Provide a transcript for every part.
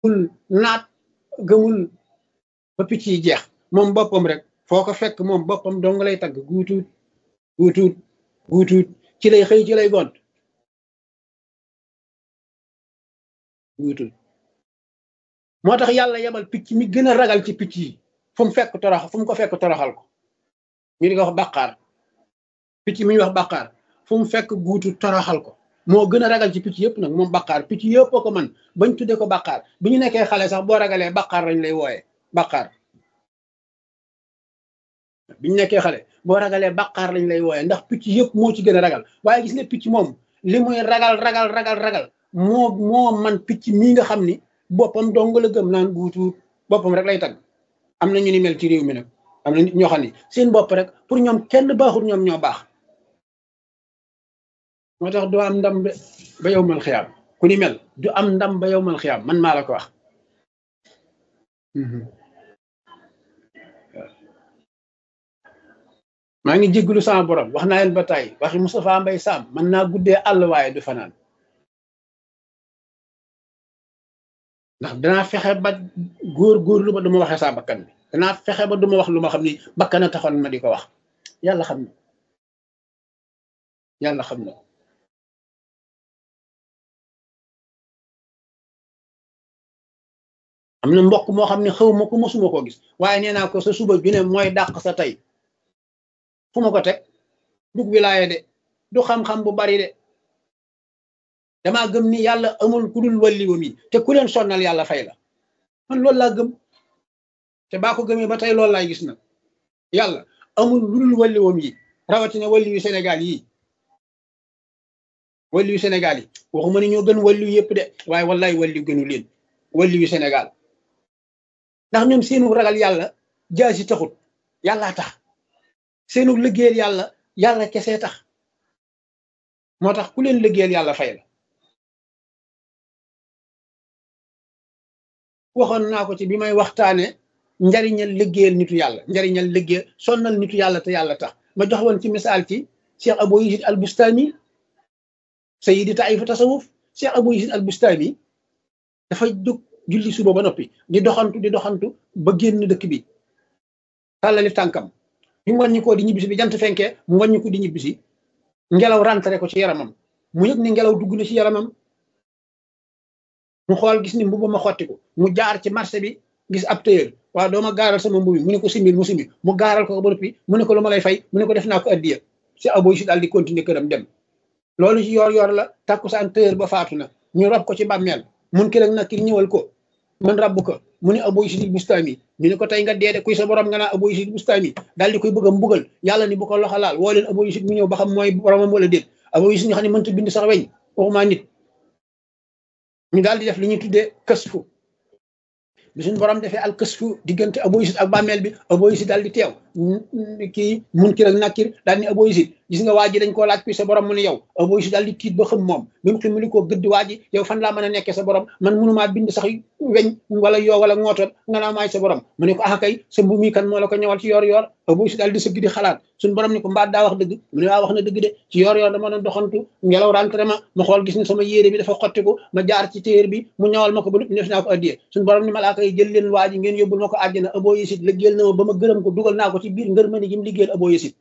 naat gëmul ba picc yi jeex moom boppam rek foo ko fekk moom boppam dong lay tagg guutuut guutuut guutuut ci lay xëy ci lay gont guutuut moo tax yàlla yebal picc mi gën a ragal ci picc yi fu mu fekk torox fu mu ko fekk toroxal ko ñu di ko wax bàqaar picc mi ñu wax bàqaar fu mu fekk guutu toroxal ko moo gën a ragal ci picc yëpp nag moom bàqaar picc yëpp ko man bañ tuddee ko bàqaar bi ñu nekkee xale sax boo ragalee bàqaar lañ lay wooyee bàqaar bi ñu nekkee xale boo ragalee bàqaar lañ lay wooyee ndax picc yëpp moo ci gën a ragal waaye gis nga picc moom li muy ragal ragal ragal ragal moo moo man picc mii nga xam ni boppam dong la gëm naan guutu boppam rek lay tagg am na ñu ni mel ci réew mi nag am na nit ñoo xam ni seen bopp rek pour ñoom kenn baaxul ñoom ñoo baax moo tax doo am ndam ba yow mal xiyaam ku ni mel du am ndam ba yow mal xiyaam man maa la ko wax maa ngi jégglu sama borom wax naa leen ba tey waxi Moustapha Mbay Sam mën naa guddee àll waaye du fanaan ndax danaa fexe ba góor góor lu ba duma waxee saa bakkan bi danaa fexe ba duma wax lu ma xam ni bakkan a taxoon ma di ko wax yàlla xam na yàlla xam na am na mbokk moo xam ne xaw ma ko mosuma koo gis waaye nee naa ko sa suba ju ne mooy dàq sa tey fu ma ko teg dug wilaaye de du xam-xam bu bari de damaa gëm ni yàlla amul ku dul walliwam yi te ku leen sonnal yàlla fay la man loolu laa gëm te baa ko gëmee ba tey loolu laay gis nag yàlla amul lu dul walliwam yi rawatina walliwu Sénégal yi walliwu Sénégal yi waxuma ni ñoo gën walliwu yëpp de waaye wallaay walliw gënu leen walliwu Sénégal ndax ñoom seenu ragal yàlla jaasi taxut yàllaa tax seenu liggéeyal yàlla yàlla kese tax moo tax ku leen liggéeyal yàlla fay la waxoon naa ko ci bi may waxtaane njariñal liggéeyal nitu yàlla njariñal liggéeyal sonnal nitu yàlla te yàlla tax ma jox woon ci misaal ci Cheikh Abou Yazid al Bustami sayidi taifu tasawuf Cheikh Abou Yazid al Bustami dafa jóg julli suba ba noppi di doxantu di doxantu ba génn dëkk bi tàllali tànkam bi mu wàññi ko di ñibbisi bi jant fenkee mu wàññi ko di ñibbisi ngelaw rentré ko ci yaramam mu yëg ni ngelaw dugg na ci yaramam mu xool gis ni mbubu ma xottiku mu jaar ci marché bi gis ab tailleur waaw doo ma gaaral sama mbubi mu ne ko simbil mu simbil mu gaaral ko ba noppi mu ne ko lu ma lay fay mu ne ko def naa ko addiya si aboy si daal di continuer këram dem loolu ci yor yor la takkusaan tailleur ba faatu na ñu rob ko ci bàmmeel mun ki nag ki ñëwal ko man rabbu ko mu ne aboy si bustami ñu ne ko tey nga dee de kuy sa borom nga naa aboy si bustami daal di koy bëgg a mbugal yàlla ni bu ko loxo laal woo leen aboy si mu ñëw ba xam mooy boromam wala déet aboy si nga xam ne mënta bind sax weñ waxuma nit ñu daal di def li ñuy tuddee kësfu bi suñu borom defee al kësfu diggante aboyisit ak bàmmeel bi aboyisit daal di teew kii munkir ak nakir daal ni aboyisit gis nga waa ji dañ koo laaj kuy sa borom mu ne yow aboyisit daal di tiit ba xam moom bi mu ximali koo gëdd waa ji yow fan laa mën a nekkee sa borom man mënumaa bind sax weñ wala yoo wala ngootoon nga naa maay sa borom mu ne ko ah kay sa mbu mi kan moo la ko ñëwal ci yoor yoor aboyisit daal di sëgg di xalaat suñu borom ni ko mbaat daa wax dëgg mu ne waa wax na dëgg de ci yoor yoor dama doon doxantu ngelaw rentré ma ma xool gis ni sama yére bi dafa xottiku ma jaar ci téer bi mu ñawal ma ko ba lu def naa ko addiyee suñu borom ni malaaka yi jël leen waa ji ngeen yóbbul ma ko àjjana abo yesit liggéeyal na ma ba ma gërëm ko dugal naa ko ci biir ngër mëni gi mu liggéeyal abo yesit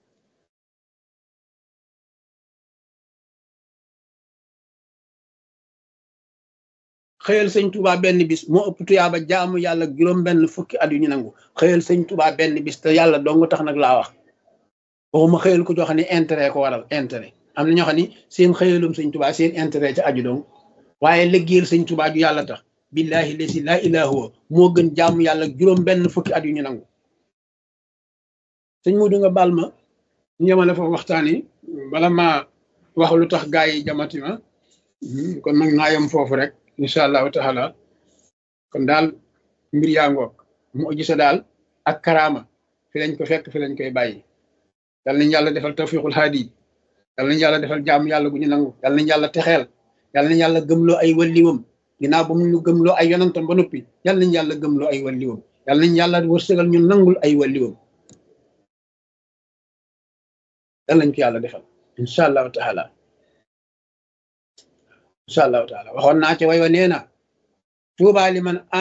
xëyal sëñ Touba benn bis moo ëpp tuyaaba jaamu yàlla juróom benn fukki at yu ñu nangu xëyal sëñ Touba benn bis te yàlla dong tax nag laa wax waxuma xëyal ko joo xam ne intérêt ko waral intérêt am na ñoo xam ne seen xëyalum sëñ Touba seen intérêt ca aju dong waaye liggéeyal sëñ Touba ju yàlla tax billahi lesi laa ilaa huwa moo gën jaamu yàlla juróom benn fukki at yu ñu nangu sëñ Modou nga baal ma ñu yemale foofu waxtaan yi bala ma wax lu tax gaa yi jamati ma kon nag naa yem foofu rek incha allahu taala kon daal mbir yaa ngoog mu gisa daal ak karaama fi lañ ko fekk fi lañ koy bàyyi yal nañ yàlla defal tawfiqul haadi yal nañ yàlla defal jaamu yàlla gu ñu nangu yal nañ yàlla texeel yal nañ yàlla gëmloo ay walliwam ginnaaw ba mu ñu gëmloo ay yonantam ba noppi yal nañ yàlla gëmloo ay walliwam yal nañ yàlla wërsëgal ñu nangul ay walliwam yal nañ ko yàlla defal incha allahu taala incha allahu taala waxoon naa ci way wa nee na tuubaa li man